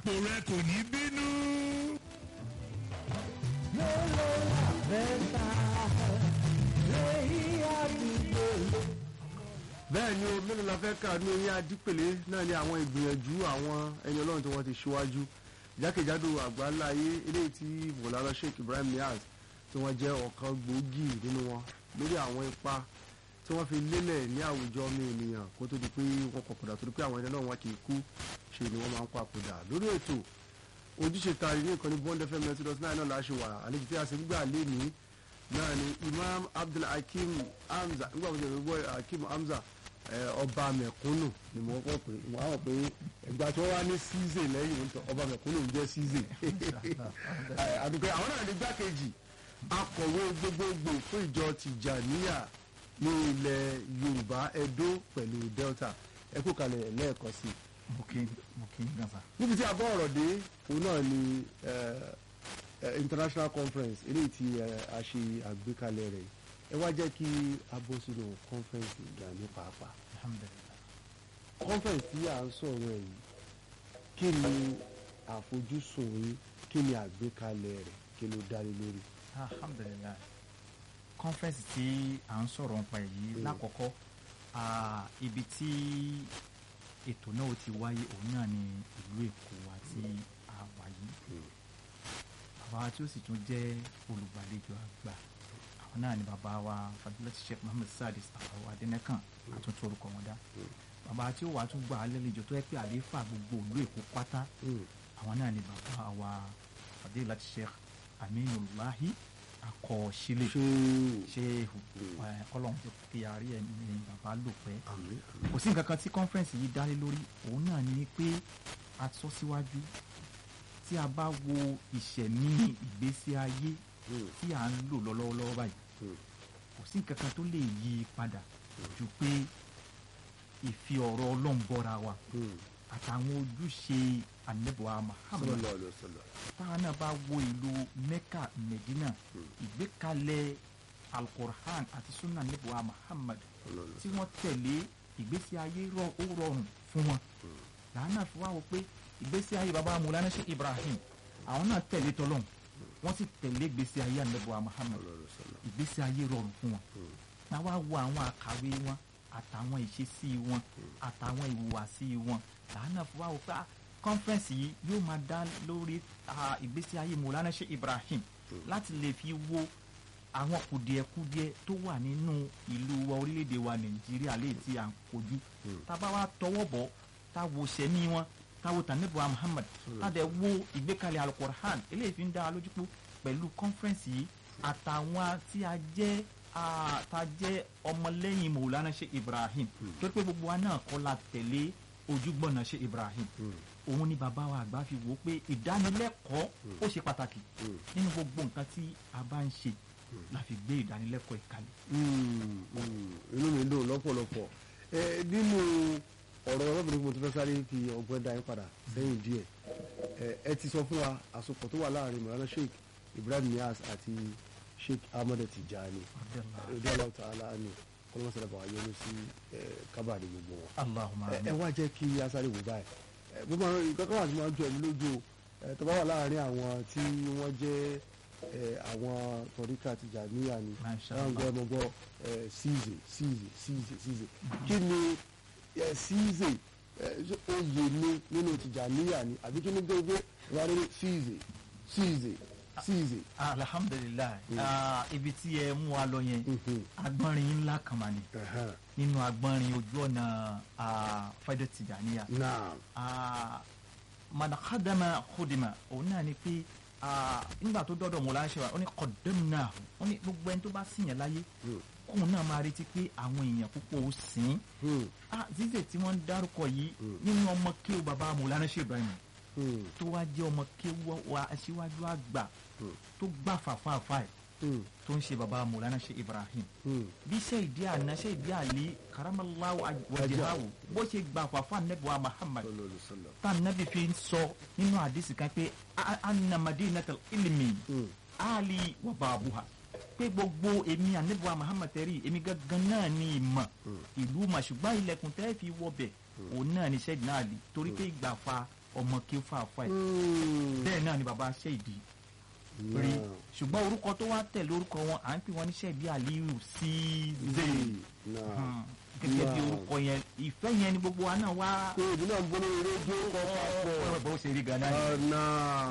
ipò rẹ kò ní bínú. bẹ́ẹ̀ ni o mélòó la fẹ́ kà ní eyín adípèlé náà ni àwọn ìgbìyànjú àwọn ẹni ọlọ́run tí wọ́n ti ṣíwájú jákèjádò àgbáláyé eléyìí tí mọ̀lára sheikh ibrahim niaz tí wọ́n jẹ́ ọ̀kan gbòógì nínú wọn lórí àwọn ipa tí wọ́n fi lélẹ̀ ní àwùjọ ọmọ ènìyàn kó tó di pé wọ́n papòdà torí pé àwọn ẹni náà wọn kì í kú ṣe ni wọ́n máa ń papòdà lórí ètò ojúṣe tari ní ìkànnì bond fm ninety dot nine náà láṣẹ wà àlejò tí a sì ń gbà lé ní náà ni imam abdulhakeem hamza nígbà wọ́n ti rẹ̀ gbọ́ hakeem hamza ọba mẹ̀kúnnù ni mo kọ́ pé mo àwọn pé ẹgbà tí wọ́n wá ní ṣíṣe lẹ́yìn nítorí ọba mẹ̀kúnnù ń jẹ́ ṣíṣe àdùkẹ́ àwọn náà ní gbákejì akọ̀wé gbogbogbò fún ìjọ tìjàníyà ní ilẹ̀ yorùbá edo pẹ̀lú delta ẹ kú kalẹ̀ lẹ́ẹ̀kan sí i mo kí mo kí n gan sa. níbi tí a bọ́ ọ̀rọ̀ dé òun náà ni eh, eh, international conference eléyìí tí eh, a ṣe àgbékalẹ̀ rẹ̀ ẹ wá jẹ́ kí a bọ́ sínú conference ìgbà ní pàápàá alhamdulilayi conference tí à ń sọ̀rọ̀ ẹ̀ yìí kí ni àfojúsùn yín kí ni àgbékalẹ̀ rẹ̀ kí ló dá lé lórí. alhamdulilayi conference tí à ń sọ̀rọ̀ nípa èyí Mm. lákọ̀ọ́kọ́ ah, ibi tí ètò náà ti wáyé òun náà ni ìlú èkó àti àwà yìí bàbá tí ó sì tún jẹ́ olùgbàlejò àgbà àwọn náà ni bàbá wa fadilati sheikh muhammed sadis àwọn adẹnẹkàn àtúntò orúkọ wọn dá bàbá tí ó wà tún gbà á lẹ́lẹ́jọ́ tó yẹ pé àlééfà gbogbo ìlú èkó pátá Mm. àwọn náà ni bàbá wa fadilati sheikh aminulahi akọ̀ọ́sílẹ̀ ṣé ṣéhù Mm. ẹ, ọlọ́run tó kí àárí ẹ̀ ní bàbá lò pẹ́ àmì kò sí nǹkan kan tí conference yìí dá lé lórí òun náà ni pé a sọ síwájú tí a bá wo ìṣẹ̀mí ìgbésí ayé tí à ń lò lọ́wọ́lọ́wọ́ báyìí Mm. kò sí nǹkan kan tó lè yí i padà ju pé ìfi ọ̀rọ̀ ọlọ́run bọ́ra wa àtàwọn ojúṣe anabuwa muhammad sallallahu alaihi wasallam. táwọn náà bá wo ìlú mecca medina ìgbékalẹ̀ alukur'an àti sunnah anabuwa muhammad tí wọ́n tẹ̀lé ìgbésí ayé rọ- ó rọrùn fún wọn làwọn náà fi wá wò pé ìgbésí ayé baba mulana ṣe ibrahim àwọn náà tẹ̀lé tọ́lọ́hún wọ́n sì tẹ̀lé ìgbésí ayé anabuwa muhammad ìgbésí ayé rọrùn fún wọn náà wá wo àwọn àkàwé wọn àtàwọn ìṣesí wọn àtàwọn ìhùwàsí wọn làwọn náà fi wá wò pé ah, conference yìí yóò máa dá lórí ah, ìgbésí ayé mulana ṣe ibrahim láti lè fi wo àwọn kùdìẹ̀kudiẹ tó wà nínú ìlú wa orílẹ̀-èdè wa nàìjíríà lè tí à ń kojú tá a bá wá tọwọ́ bọ̀ tá a wo sẹ́mi wọn tá a wo tànẹ́bùwà muhammad tá a dẹ̀ wo ìgbékalẹ̀ alukorahan eléyìí fi ń dá wa lójú pé pẹ̀lú kọ́nfẹ́rẹ́nsì yìí àtàwọn tí a jẹ́ a tá a jẹ́ ọmọlẹ́yìn mọ̀lánà ṣe ibrahim torí pé gbogbo wa náà kọ́ la tẹ̀lé ojúgbọ́nà ṣe ibrahim òun ni bàbá wa àgbà fi wò ó pé ìdánilẹ́kọ̀ọ́ ó ṣe pàtàkì nínú gbogbo nǹkan tí a bá ń ṣe la fi gbé ìdánilẹ́kọ̀ọ́ ìkàlẹ̀. Mm, mm, inú mi dùn lọ́pọ̀lọpọ̀ ẹ nínú ọ̀rọ̀ ọlọ́bìnrin mo ti fẹ́ sáré fi ọgbẹ́ dá yín padà sẹ́yìn díẹ̀ ẹ ẹ ti sọ fún wa àsopọ̀ tó wà láàrin mọ̀lánà sheik ibrahim nias àti sheik ahmed tijani ọdẹ aláwọ̀ tààlà ni kọ́lọ́mọ́sálẹ̀ bàwá yẹnu sí ẹ kábàárì gbogbo wọn. allahumma ẹ ẹ amin. wá jẹ́ kí asáré wò báyìí ẹ gbogbo àwọn ìkọ́kọ́ àti máa ń jọ ẹ̀mí lójú o ẹ tó bá wà láàrin àwọn tí wọ́n jẹ́ ẹ àwọn tọ́ríkà Tìjàníyà ni Masha àwọn Allah. gbọ́ ẹmọ gbọ́ ẹ ṣíìzè ṣíìzè ṣíìzè ṣíìzè kí ni ẹ ṣíìzè ẹ ṣé oyè ni nínú Tìjàníyà ni àbí kí ni gbogbo wọn ní ṣíìzè ṣíìzè ṣíìzè. alhamdulilayi Mm. Ah, ibi tí ẹ mú wa lọ yẹn Mhm. agbọ́nrin ńlá kan mà ní Ẹ̀hẹ́n. nínú agbọ́nrin ojú ọ̀nà ah, Faidat Tijaniya náà Ah, man khadama khudima òun náà ni pé ah, nígbà tó dọ́dọ̀ mọ̀ láṣẹ wa ó ní qaddamnahu ó ní gbogbo ẹni tó bá sìn yẹn láyé Mm. kóun náà máa retí pé àwọn èèyàn púpọ̀ ó sìn ín. Hmm. Ah, zize tí wọ́n ń dárúkọ yìí Mm. nínú ọmọ kéwù bàbá Mawlana Sheikh Ibrahim Hmm. tó wá jẹ́ ọmọ kéwù wa aṣíwájú àgbà Mm. tó gbà fàfàfà ẹ̀ Hmm. tó ń ṣe bàbá Mawlana Sheikh Ibrahim Hmm. bí Sayyidi àná Sayyidi Ali karamallahu wajhahu bó ṣe gbà fàfà nẹ́bùwà Muhammad Sallallahu alaihi wasallam. tá nabi fi ń sọ nínú àdìsí kan pé "A- anna madinatal ilmi Hmm. ali wa babuha pé gbogbo èmi anabiwa muhammad tẹ́rì èmi gangan náà ní ìmọ̀ ìlú mà ṣùgbọ́n ilẹ̀kùn tẹ́ fi wọbẹ̀ òun náà ní sẹ́yìn náà lè torí pé ìgbà fa ọmọ kí ó fà fà ẹ̀ Mm. bẹ́ẹ̀ náà ni bàbá ṣe ìdí rí Náà. ṣùgbọ́n orúkọ tó wá tẹ̀lé orúkọ wọn à ń pè wọ́n ní ṣẹ́ẹ̀bí aliyu sí Zee. Náà. gẹ́gẹ́ bí Náà. orúkọ yẹn ìfẹ́ yẹn ni gbogbo wa náà wá pé ìdí náà ń bọ́ lórí rédíò kọ́ papọ̀. bó ṣe rí ganan ni. ọ̀nà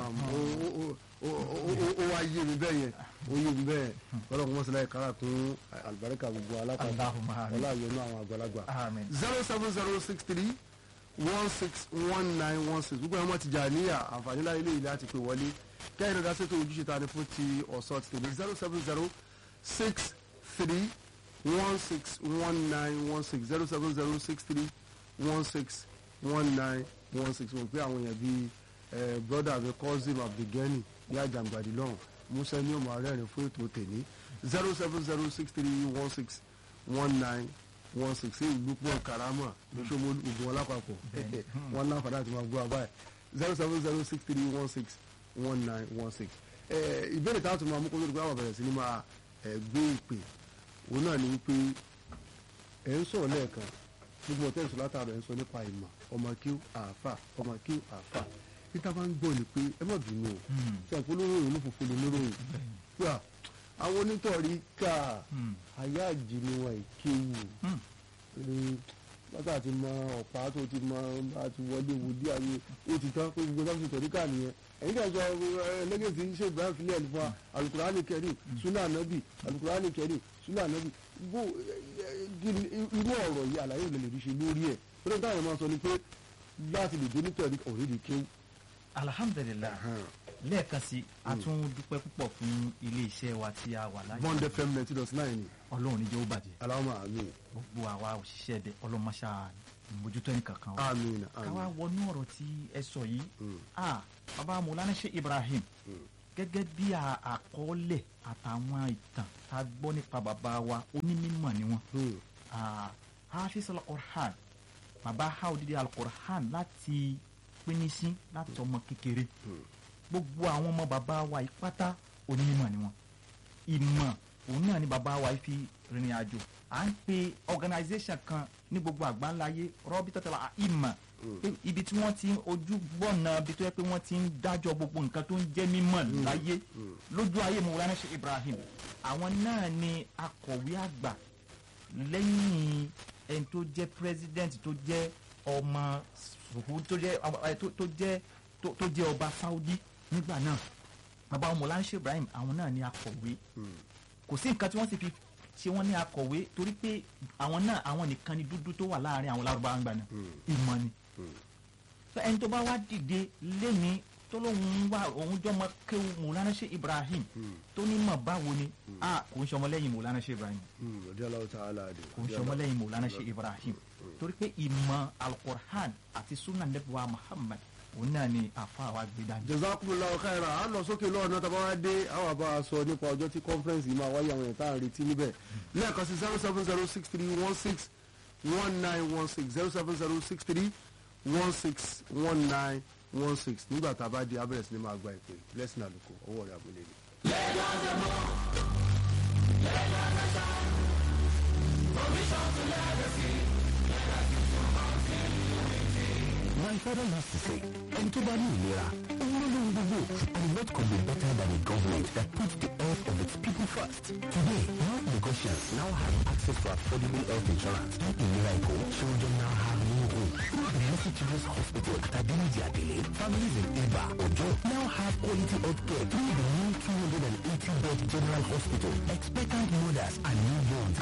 ó wá yé mi bẹ́ẹ̀ yẹn ó yé mi bẹ́ẹ̀ ọlọ́run mọ̀ sílẹ̀ kára tún àlùbáríkà gbogbo alápapọ̀ Allahumma amin. ọláyọ̀nù àwọn àgbàlagbà. Amin. zero seven zero six three one six one nine one six gbogbo àwọn ti jà níyà àǹfààní láyé lè ilé àti pé wọlé kẹ́hìn náà dáṣẹ́ tó ojúṣe ta ni fún ti ọ̀sán ti tèmi zero seven zero six three one six one nine one six zero seven zero six three one six one nine one six mo pe àwọn èèyàn bíi eh, brother mi cousin abdulgani ní àjàngbàdì lọ́hùn musa ní ọmọ arẹ́rìn fún ètò tèmi zero seven zero six three one six one nine one six sí ìlú pọ̀ karama ní sọ́mọ́ ogun wọn lápapọ̀ wọn láǹfààní àti máa gbọ́ àbáyé zero seven zero six three one six one nine one six ìbéèrè táwọn tó máa mú kó lórí pé àwọn bẹ̀rẹ̀ sí ni máa eh, gbé ìpè òun náà ni wípé ẹ̀ ń sọ̀rọ̀ lẹ́ẹ̀kan gbogbo ọ̀tẹ́ ìṣòro látàrọ̀ ẹ̀ ń sọ nípa ìmọ̀ ọmọ kí àáfà ọmọ kí àáfà níta bá ń gbọ́ ni pé ẹ má bínú o ṣe àpò olóròyìn ló fòfò lè lóròyìn pé à àwọn onítọ̀rí ká àyà àjì ni wọn ìkéwù látà àti mọ ọ̀pá tó ti mọ àti wọlé wòdí àyè ó ti tán pé gbogbo sáfì tọ̀rí ká nìyẹn ẹ̀yin kan sọ ẹlẹ́gẹ̀ẹ́sì ṣe ibrahim filẹ̀ nípa alukurani kẹrin sunna anabi alukurani kẹrin sunna anabi bó irú ọ̀rọ̀ yìí àlàyé ìlẹ̀ lè rí ṣe lórí ẹ̀ pé nígbà yẹn máa sọ ni pé láti lè dé nítorí ọ̀rẹ́dì kéwù. alhamdulilayi lẹ́ẹ̀kan sí a tún dúpẹ́ púpọ̀ fún ilé-iṣẹ́ wa tí a wà láyé bond fm ninety dot nine ni ọlọ́run níjẹ́ ó bàjẹ́ aláwọ̀ àmín gbogbo àwa òṣìṣẹ́ dẹ ọlọ́mọṣà mójútó ẹnì kankan wa àmín káwá àmín wọnú ọ̀rọ̀ tí ẹ sọ yìí Mm. ah baba Mọ́lánà Sheikh Ibrahim gẹ́gẹ́ bí a- àkọọ́lẹ̀ àtàwọn ìtàn tá a gbọ́ nípa bàbá wa onímọ̀ ni wọ́n Mm. Ah, hafiz al-Qur'an bàbá ha odidi al-Qur'an láti pínísí láti ọmọ kékeré Mm. gbogbo àwọn ọmọ bàbá wa yìí pátá onímọ̀ ni wọ́n ìmọ̀ òun náà ni bàbá wa yìí fi rìnrìn àjò à ń pe organisation kan ní gbogbo àgbáńláyé rọ́bì tọ́tàlá ìmọ̀ pé ibi tí wọ́n ti ń ojú gbọ́nà ibi tó yẹ pé wọ́n ti ń dájọ́ gbogbo nǹkan tó ń jẹ́ mímọ̀ láyé lójú ayé Mawlana Sheikh Ibrahim àwọn náà ni akọ̀wé àgbà lẹ́yìn ẹni tó jẹ́ president tó jẹ́ ọmọ sùkú tó jẹ́ ọmọ- ẹ, tó- tó jẹ́ tó tó jẹ́ ọba Saudi nígbà náà bàbá Mawlana Sheikh Ibrahim àwọn náà ni akọ̀wé kò sí nǹkan tí wọ́n sì fi ṣe wọ́n ní akọ̀wé torí pé àwọn náà àwọn nìkan ni dúdú tó wà láàrin àwọn lárúbáwá gbà náà ìmọ̀ ni so ẹni tó bá wá dìde lẹ́ni tó lóun wá òun jọmọ kéwu Mawlana Sheikh Ibrahim tó ní mọ̀ báwo ni a kò ń ṣọmọlẹ́yìn Mawlana Sheikh Ibrahim Mm. radiyallahu ta'ala anhu. kò ń ṣọmọlẹ́yìn Mawlana Sheikh Ibrahim torí pé ìmọ̀ Al-Qur'an àti sunnah nebuwa Muhammad òun náà ni àfa wa gbé dání. jazakumullahu khairan a lọ sókè lọ́wọ́ náà tàbá wá dé àwọn àbá a sọ nípa ọjọ́ tí conference yìí máa wáyé àwọn èèyàn tá à ń retí níbẹ̀ lẹ́ẹ̀kan sí zero seven zero six three one six one nine one six zero seven zero six three one six one nine one six nígbà tá a bá di abẹ́rẹ́ sí ni máa gba ìpè blessing àlùkò ọwọ́ rẹ̀ àbúlé ni. My father used to say, ẹni tó bá ní ìlera, òun ló lóhun gbogbo. And what could be better than a government that puts the health of its people first? Today, health Lagosians now have access to affordable health insurance. Ìlera Èkó, children now have no home. The Mercy Children's Hospital at Adeniji Adele, families in Iba, Ojo, now have quality health care through the new 280-bed general hospital. Expectant mothers and newborns